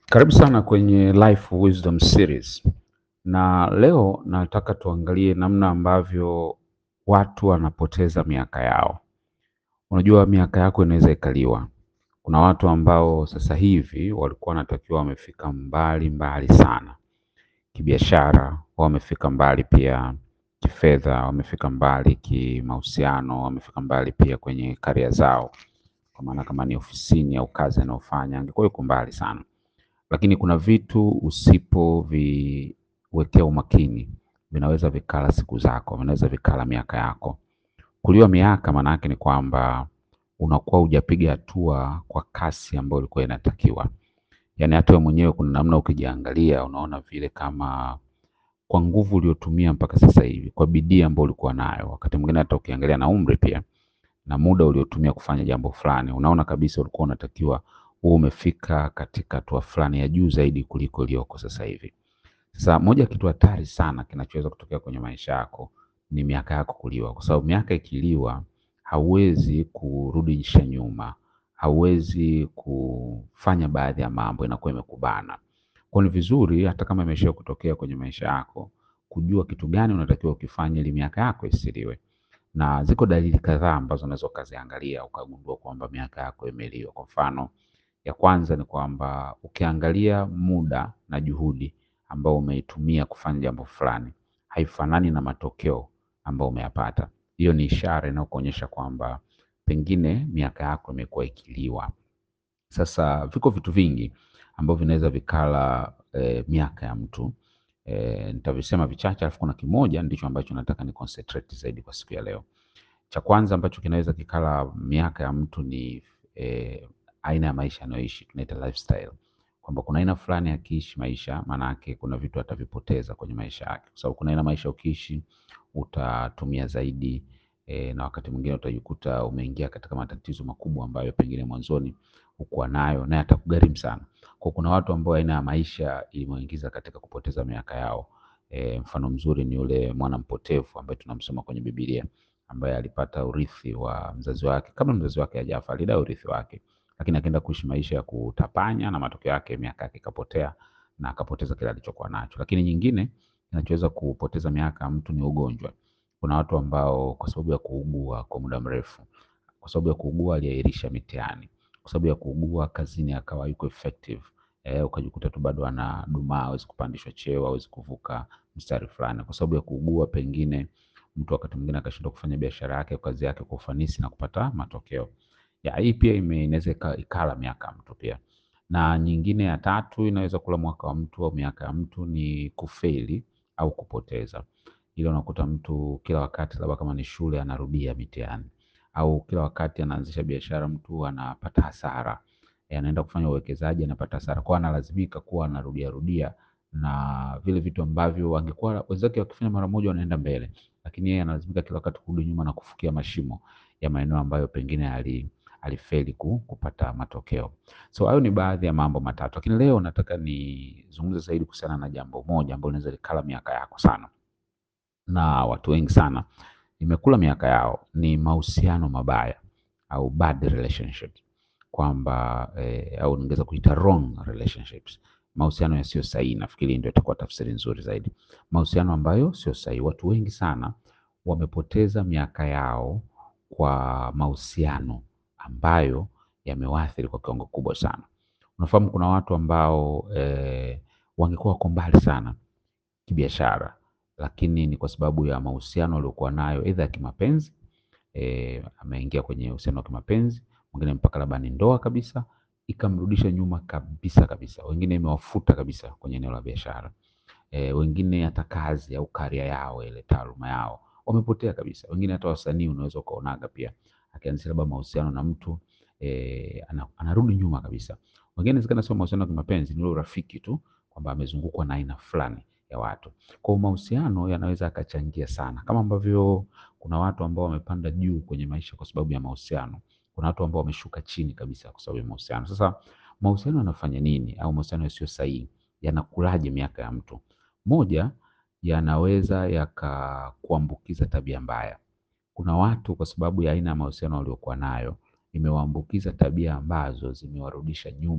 Karibu sana kwenye Life Wisdom Series. Na leo nataka tuangalie namna ambavyo watu wanapoteza miaka yao. Unajua miaka yako inaweza ikaliwa. Kuna watu ambao sasa hivi walikuwa wanatakiwa wamefika mbali mbali sana. Kibiashara, wamefika mbali pia kifedha, wamefika mbali kimahusiano, wamefika mbali pia kwenye karia zao. Kwa maana kama ni ofisini au kazi anayofanya, angekuwa yuko mbali sana. Lakini kuna vitu usipoviwekea umakini vinaweza vikala siku zako, vinaweza vikala miaka yako. Kuliwa miaka maana yake ni kwamba unakuwa hujapiga hatua kwa kasi ambayo ilikuwa inatakiwa. Yaani hata wewe mwenyewe kuna namna ukijiangalia unaona vile kama kwa nguvu uliotumia mpaka sasa hivi, kwa bidii ambayo ulikuwa nayo, wakati mwingine hata ukiangalia na umri pia na muda uliotumia kufanya jambo fulani, unaona kabisa ulikuwa unatakiwa uwe umefika katika hatua fulani ya juu zaidi kuliko iliyoko sasa hivi. Sasa moja ya kitu hatari sana kinachoweza kutokea kwenye maisha yako ni miaka yako kuliwa, kwa sababu miaka ikiliwa hauwezi kurudisha nyuma, hauwezi kufanya baadhi ya mambo, inakuwa imekubana. Kwa ni vizuri hata kama imesha kutokea kwenye maisha yako, kujua kitu gani unatakiwa ukifanye ili miaka yako isiliwe. Na ziko dalili kadhaa ambazo unaweza ukaziangalia ukagundua kwamba miaka yako imeliwa. Kwa mfano, ya kwanza ni kwamba ukiangalia muda na juhudi ambao umeitumia kufanya jambo fulani haifanani na matokeo ambayo umeyapata. Hiyo ni ishara inayokuonyesha kwamba pengine miaka yako imekuwa ikiliwa. Sasa viko vitu vingi ambavyo vinaweza vikala eh, miaka ya mtu eh, nitavisema vichache, alafu kuna kimoja ndicho ambacho nataka ni concentrate zaidi kwa siku ya leo. Cha kwanza ambacho kinaweza kikala miaka ya mtu ni eh, aina ya maisha anayoishi, tunaita lifestyle, kwamba kuna aina fulani akiishi maisha, maana yake kuna vitu atavipoteza kwenye maisha yake, kwa sababu kuna aina maisha ukiishi utatumia zaidi e, na wakati mwingine utajikuta umeingia katika matatizo makubwa ambayo pengine mwanzoni hukuwa nayo na yatakugharimu sana. Kwa kuna watu ambao aina ya maisha ilimuingiza katika kupoteza miaka yao. E, mfano mzuri ni yule mwana mpotevu ambaye tunamsoma kwenye Biblia ambaye alipata urithi wa mzazi wake, kabla mzazi wake hajafa alidai urithi wake, lakini akaenda kuishi maisha ya kutapanya na matokeo yake miaka yake ikapotea na akapoteza kile alichokuwa nacho. Lakini nyingine kinachoweza kupoteza miaka ya mtu ni ugonjwa. Kuna watu ambao kwa sababu ya kuugua kwa muda mrefu, kwa sababu ya kuugua aliahirisha mitihani, kwa sababu ya kuugua kazini akawa yuko effective eh, ukajikuta tu bado anadumaa, hawezi kupandishwa cheo, hawezi kuvuka mstari fulani, kwa sababu ya kuugua pengine mtu wakati mwingine akashindwa kufanya biashara yake, kazi yake kwa ufanisi na kupata matokeo. Ya, hii pia ime- inaweza ika- ikala miaka ya mtu pia. Na nyingine ya tatu inaweza kula mwaka wa mtu au miaka ya mtu ni kufeli au kupoteza. Ile unakuta mtu kila wakati labda kama ni shule anarudia mitihani au kila wakati anaanzisha biashara mtu anapata hasara. Eh, anaenda kufanya uwekezaji anapata hasara. Kwa hiyo analazimika kuwa anarudia rudia na vile vitu ambavyo angekuwa wenzake wakifanya mara moja wanaenda mbele, lakini yeye analazimika kila wakati kurudi nyuma na kufukia mashimo ya maeneo ambayo pengine ali alifeli ku, kupata matokeo. So hayo ni baadhi ya mambo matatu, lakini leo nataka nizungumze zaidi kuhusiana na jambo moja ambalo linaweza likala miaka yako sana na watu wengi sana imekula miaka yao ni mahusiano mabaya au bad relationships, kwamba eh, au ningeweza kuita wrong relationships, mahusiano yasiyo sahihi. Nafikiri ndio itakuwa tafsiri nzuri zaidi, mahusiano ambayo sio sahihi. Watu wengi sana wamepoteza miaka yao kwa mahusiano ambayo yamewaathiri kwa kiwango kubwa sana. Unafahamu kuna watu ambao eh, wangekuwa wako mbali sana kibiashara, lakini ni kwa sababu ya mahusiano waliokuwa nayo aidha ya kimapenzi e, ameingia kwenye uhusiano wa kimapenzi, mwingine mpaka labda ni ndoa kabisa, ikamrudisha nyuma kabisa kabisa. Wengine imewafuta kabisa kwenye eneo la biashara e, wengine hata kazi au karia yao ile taaluma yao wamepotea kabisa. Wengine hata wasanii unaweza ukaonaga pia akianzisha labda mahusiano na mtu e, ana, anarudi nyuma kabisa. Wengine inawezekana sio mahusiano ya kimapenzi, ni ule urafiki tu kwamba amezungukwa na aina fulani ya watu. Kwa hiyo mahusiano yanaweza yakachangia sana, kama ambavyo kuna watu ambao wamepanda juu kwenye maisha kwa sababu ya mahusiano. Kuna watu ambao wameshuka chini kabisa kwa sababu ya mahusiano. Sasa mahusiano yanafanya nini, au mahusiano yasiyo sahihi yanakulaje miaka ya mtu? Moja, yanaweza yakakuambukiza tabia mbaya. Kuna watu kwa sababu ya aina ya mahusiano waliokuwa nayo imewaambukiza tabia ambazo zimewarudisha nyuma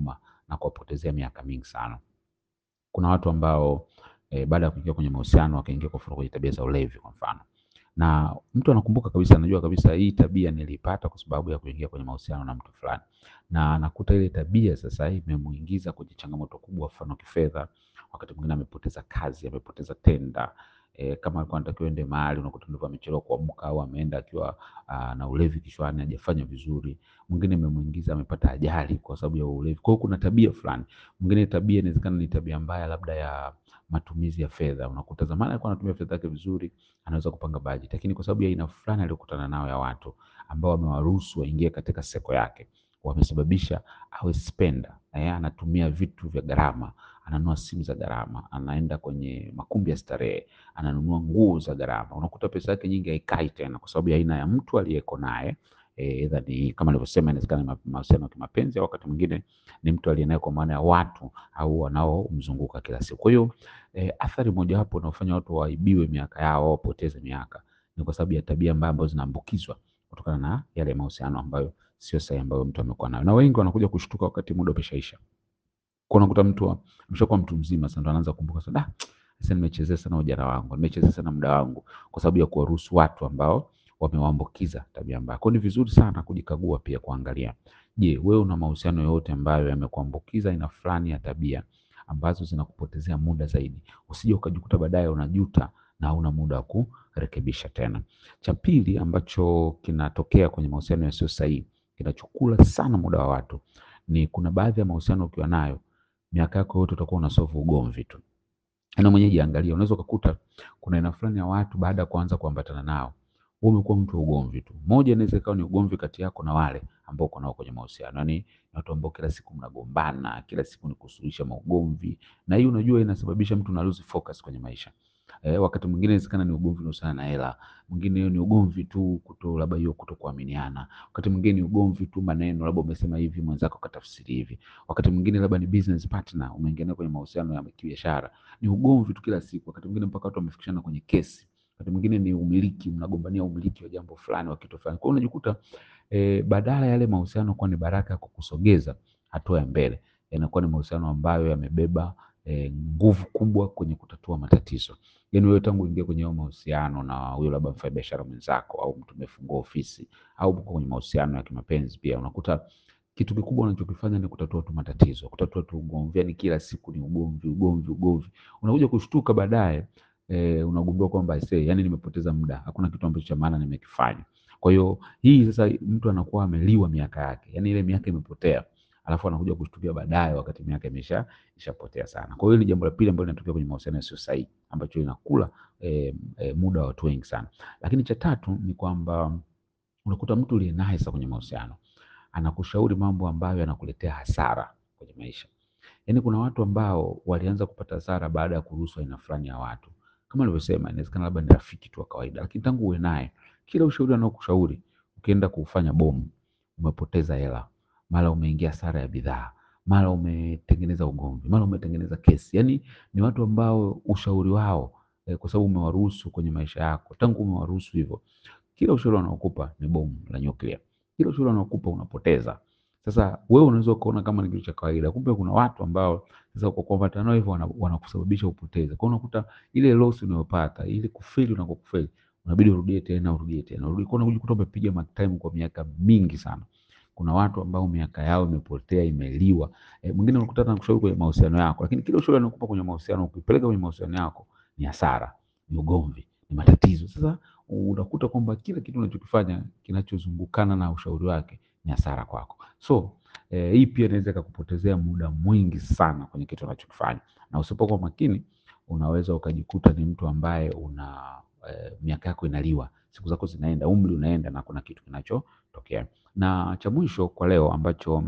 na kuwapotezea miaka mingi sana. Kuna watu ambao e, baada ya kuingia kwenye mahusiano wakaingia kwa kwenye tabia za ulevi kwa mfano, na mtu anakumbuka kabisa, anajua kabisa hii tabia nilipata kwa sababu ya kuingia kwenye mahusiano na mtu fulani, na anakuta ile tabia sasa imemuingiza kwenye changamoto kubwa, mfano kifedha. Wakati mwingine amepoteza kazi, amepoteza tenda e, kama alikuwa anatakiwa ende mahali, unakuta ndivyo amechelewa kuamka au ameenda akiwa aa, na ulevi kichwani, hajafanya vizuri. Mwingine imemuingiza amepata ajali kwa sababu ya ulevi. Kwa hiyo kuna tabia fulani. Mwingine tabia inawezekana ni tabia mbaya, labda ya matumizi ya fedha. Unakuta zamani alikuwa anatumia fedha yake vizuri, anaweza kupanga bajeti, lakini kwa sababu ya aina fulani aliyokutana nao ya watu ambao wamewaruhusu waingie katika seko yake, wamesababisha awe spender. Eh, anatumia vitu vya gharama, ananunua simu za gharama, anaenda kwenye makumbi ya starehe, ananunua nguo za gharama. Unakuta pesa yake nyingi haikai tena kwa sababu ya aina ya mtu aliyeko naye. Aidha ni kama nilivyosema, inawezekana ni mahusiano ya kimapenzi au wakati mwingine ni mtu aliye naye kwa maana ya watu au wanaomzunguka kila siku. Kwa hiyo eh, athari mojawapo inaofanya watu waibiwe miaka yao au wapoteze miaka ni kwa sababu ya tabia mbaya ambazo zinaambukizwa kutokana na yale mahusiano ambayo sio sahihi ambayo mtu amekuwa nayo, na wengi wanakuja kushtuka wakati muda umeshaisha. Kwa unakuta mtu ameshakuwa mtu mzima sasa ndo anaanza kukumbuka sasa, da sasa nimechezea sana ujana wangu, nimechezea sana muda wangu kwa sababu ya kuwaruhusu watu ambao wamewaambukiza tabia mbaya. Kwa hiyo ni vizuri sana kujikagua pia kuangalia, je, wewe una mahusiano yote ambayo yamekuambukiza aina fulani ya tabia ambazo zinakupotezea muda zaidi, usije ukajikuta baadaye unajuta na hauna muda wa kurekebisha tena. Cha pili ambacho kinatokea kwenye mahusiano yasiyo sahihi, kinachokula sana muda wa watu, ni kuna baadhi ya mahusiano ukiwa nayo miaka yako yote utakuwa unasolve ugomvi tu. Na mwenyewe jiangalia, unaweza ukakuta kuna aina fulani ya watu baada ya kuanza kuambatana nao wewe umekuwa mtu wa ugomvi tu. Moja inaweza ikawa ni ugomvi kati yako na wale ambao uko nao kwenye mahusiano, yaani ni watu ambao kila siku mnagombana, kila siku ni kusuluhisha maugomvi, na hii unajua inasababisha mtu una lose focus kwenye maisha. Eh, wakati mwingine inawezekana ni ugomvi unahusiana na hela, mwingine ni ugomvi tu kuto labda hiyo kutokuaminiana, wakati mwingine ni ugomvi tu maneno, labda umesema hivi mwenzako katafsiri hivi, wakati mwingine labda ni business partner, umeingia naye kwenye mahusiano ya kibiashara, ni ugomvi tu kila siku, wakati mwingine mpaka watu wamefikishana kwenye kesi wakati mwingine ni umiliki, mnagombania umiliki wa jambo fulani wa kitu fulani. Kwa hiyo unajikuta e, badala yale mahusiano kuwa ni baraka ya kukusogeza hatua ya mbele, yanakuwa ni mahusiano ambayo yamebeba e, nguvu kubwa kwenye kutatua matatizo. Yaani wewe tangu uingie kwenye hayo mahusiano na huyo labda mfanyabiashara mwenzako au mtu umefungua ofisi au uko kwenye mahusiano ya kimapenzi pia, unakuta kitu kikubwa unachokifanya ni kutatua tu matatizo, kutatua tu ugomvi. Yani kila siku ni ugomvi, ugomvi, ugomvi. Unakuja kushtuka baadaye e, unagundua kwamba aisee, yani nimepoteza muda, hakuna kitu ambacho cha maana nimekifanya. Kwa hiyo hii sasa mtu anakuwa ameliwa miaka yake, yani ile miaka imepotea, alafu anakuja kushtukia baadaye wakati miaka imesha ishapotea sana. Kwa hiyo ni jambo la pili ambalo linatokea kwenye mahusiano yasiyo sahihi ambacho linakula e, e, muda wa watu wengi sana. Lakini cha tatu ni kwamba unakuta mtu uliye naye sasa kwenye mahusiano anakushauri mambo ambayo yanakuletea hasara kwenye maisha. Yaani kuna watu ambao walianza kupata hasara baada ya kuruhusu aina fulani ya watu. Kama nilivyosema, inawezekana labda ni rafiki tu wa kawaida, lakini tangu uwe naye, kila ushauri anaokushauri, ukienda kufanya bomu, umepoteza hela, mara umeingia hasara ya bidhaa, mara umetengeneza ugomvi, mara umetengeneza kesi. Yaani ni watu ambao ushauri wao eh, kwa sababu umewaruhusu kwenye maisha yako, tangu umewaruhusu hivyo, kila ushauri wanaokupa ni bomu la nyuklia, kila ushauri wanaokupa unapoteza. Sasa wewe unaweza ukaona kama ni kitu cha kawaida, kumbe kuna watu ambao sasa kwa kuambatana nao hivyo wana- wanakusababisha upoteze. Kwa hiyo unakuta ile loss unayopata, ile kufeli unakokufeli, unabidi urudie tena, urudie tena, urudie. Kwa hiyo unajikuta umepiga mark time kwa miaka mingi sana. Kuna watu ambao miaka yao imepotea, imeliwa. E, mwingine unakuta hata anakushauri kwenye mahusiano yako, lakini kile ushauri anakupa kwenye mahusiano, ukipeleka kwenye mahusiano yako ni hasara, ni ugomvi, ni matatizo. Sasa unakuta kwamba kila kitu unachokifanya kinachozungukana na ushauri wake ni hasara kwako. So eh, hii pia inaweza ikakupotezea muda mwingi sana kwenye kitu unachokifanya, na usipokuwa makini unaweza ukajikuta ni mtu ambaye una eh, miaka yako inaliwa, siku zako zinaenda, umri unaenda na kuna kitu kinachotokea. Na cha mwisho kwa leo ambacho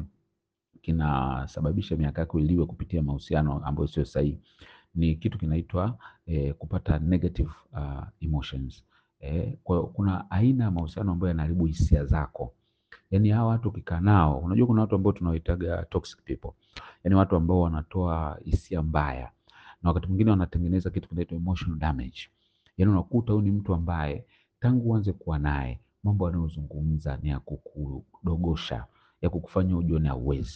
kinasababisha miaka yako iliwe kupitia mahusiano ambayo sio sahihi ni kitu kinaitwa eh, kupata negative uh, emotions. Eh, kwa hiyo kuna aina ya mahusiano ambayo yanaharibu hisia zako. Yaani hawa watu ukikaa nao, unajua kuna watu ambao tunawaitaga toxic people. Yaani watu ambao wanatoa hisia mbaya na wakati mwingine wanatengeneza kitu kinaitwa emotional damage. Yaani unakuta huyu ni mtu ambaye tangu uanze kuwa naye mambo anayozungumza ni ya kukudogosha, ya kukufanya ujione hauwezi.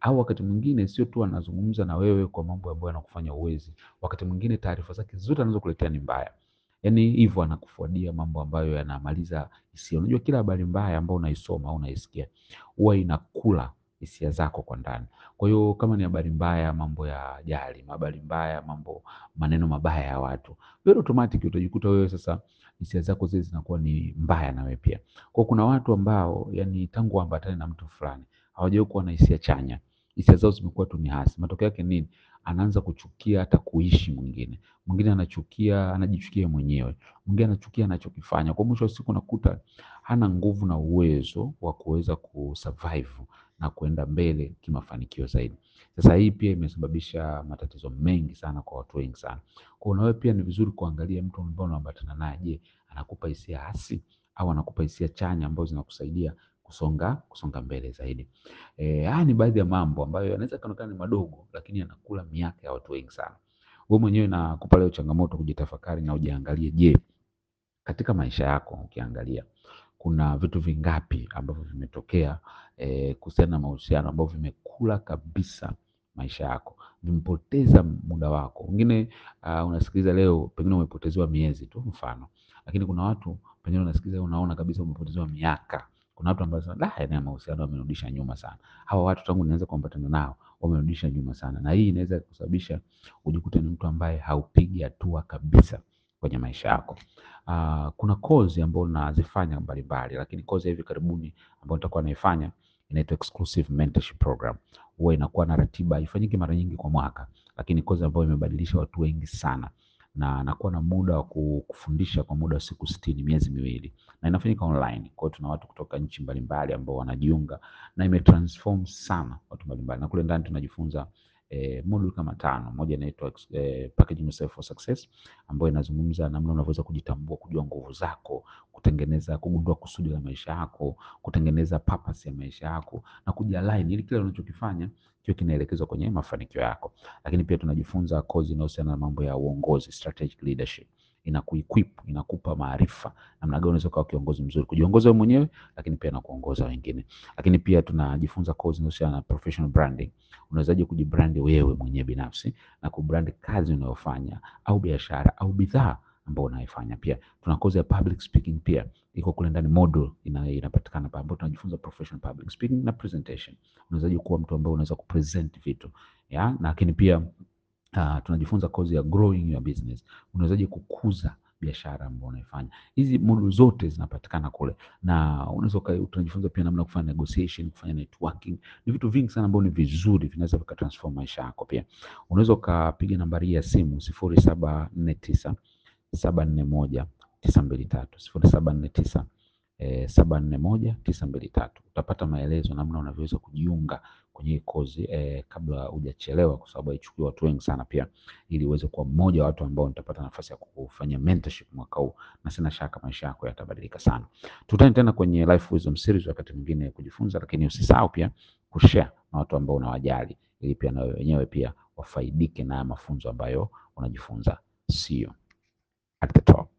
au wakati mwingine sio tu anazungumza na wewe kwa mambo ambayo yanakufanya uwezi, wakati mwingine taarifa zake zote anazokuletea ni mbaya. Yaani hivyo anakufuadia mambo ambayo yanamaliza hisia. Unajua kila habari mbaya ambayo unaisoma au unaisikia huwa inakula hisia zako kwa ndani. Kwa hiyo kama ni habari mbaya, mambo ya ajali, habari mbaya, mambo maneno mabaya ya watu, very automatic utajikuta wewe sasa hisia zako zile zinakuwa ni mbaya na wewe pia. Kwa kuna watu ambao yani tangu waambatane na mtu fulani hawajawahi kuwa na hisia chanya, hisia zao zimekuwa tu ni hasi. Matokeo yake nini? Anaanza kuchukia hata kuishi mwingine, mwingine anachukia, anajichukia mwenyewe, mwingine anachukia anachokifanya. Kwa mwisho wa siku unakuta hana nguvu na uwezo wa kuweza kusurvive na kuenda mbele kimafanikio zaidi. Sasa hii pia imesababisha matatizo mengi sana kwa watu wengi sana. Kwa hiyo wewe pia ni vizuri kuangalia mtu ambaye unaambatana naye, je, anakupa hisia hasi au anakupa hisia chanya ambazo zinakusaidia kusonga kusonga mbele zaidi. Eh, haya ni baadhi ya mambo ambayo yanaweza kaonekana ni madogo lakini yanakula miaka ya watu wengi sana. Wewe mwenyewe nakupa leo changamoto kujitafakari na ujiangalie, je, katika maisha yako ukiangalia kuna vitu vingapi ambavyo vimetokea eh, kuhusiana na mahusiano ambavyo vimekula kabisa maisha yako, vimepoteza muda wako. Wengine uh, unasikiliza leo pengine umepotezewa miezi tu mfano, lakini kuna watu pengine unasikiliza unaona kabisa umepotezewa miaka. Kuna watu ambao wanasema da, yana mahusiano wamenirudisha nyuma sana. Hawa watu tangu nianze kuambatana nao wamenirudisha nyuma sana, na hii inaweza kusababisha ujikute ni mtu ambaye haupigi hatua kabisa kwenye maisha yako. Uh, kuna kozi ambayo nazifanya mbalimbali, lakini kozi ya hivi karibuni ambayo nitakuwa naifanya inaitwa exclusive mentorship program. Huwa inakuwa na ratiba, haifanyiki mara nyingi kwa mwaka, lakini kozi ambayo imebadilisha watu wengi sana, na nakuwa na muda wa kufundisha kwa muda wa siku sitini, miezi miwili, na inafanyika online. Kwa hiyo tuna watu kutoka nchi mbalimbali ambao wanajiunga na imetransform sana watu mbalimbali, na kule ndani tunajifunza eh, module kama tano. Moja inaitwa eh, packaging yourself for success ambayo inazungumza namna unavyoweza kujitambua, kujua nguvu zako, kutengeneza, kugundua kusudi la maisha yako, kutengeneza purpose ya maisha yako na kujialign ili kile unachokifanya kiwe kinaelekezwa kwenye mafanikio yako. Lakini pia tunajifunza kozi inayohusiana na mambo ya uongozi, strategic leadership inakuequip inakupa maarifa namna gani unaweza kuwa kiongozi mzuri, kujiongoza wewe mwenyewe, lakini pia na kuongoza wengine. Lakini pia tunajifunza kozi inayohusiana na professional branding, unawezaje kujibrand wewe mwenyewe binafsi na kubrand kazi unayofanya au biashara au bidhaa ambayo unaifanya. Pia tuna kozi ya public speaking, pia iko kule ndani, module ina, inapatikana pale, ambapo tunajifunza professional public speaking na presentation. Unawezaje kuwa mtu ambaye unaweza kupresent vitu ya, lakini pia Uh, tunajifunza kozi ya growing your business. Unawezaje kukuza biashara ambayo unaifanya. Hizi module zote zinapatikana kule, na unaweza tunajifunza pia namna kufanya negotiation, kufanya networking. Ni vitu vingi sana ambavyo ni vizuri, vinaweza vikatransform maisha yako. Pia unaweza ukapiga nambari ya simu sifuri saba nne tisa saba nne moja tisa mbili tatu sifuri saba nne tisa saba nne moja tisa mbili tatu. Utapata maelezo namna unavyoweza kujiunga kwenye hii kozi eh, kabla hujachelewa, kwa sababu haichukui watu wengi sana, pia ili uweze kuwa mmoja wa watu ambao nitapata nafasi ya kufanya mentorship mwaka huu, na sina shaka maisha yako yatabadilika sana. Tutane tena kwenye Life Wisdom Series wakati mwingine kujifunza, lakini usisahau pia kushare na watu ambao unawajali, ili pia na wenyewe pia wafaidike na mafunzo ambayo unajifunza. See you at the top.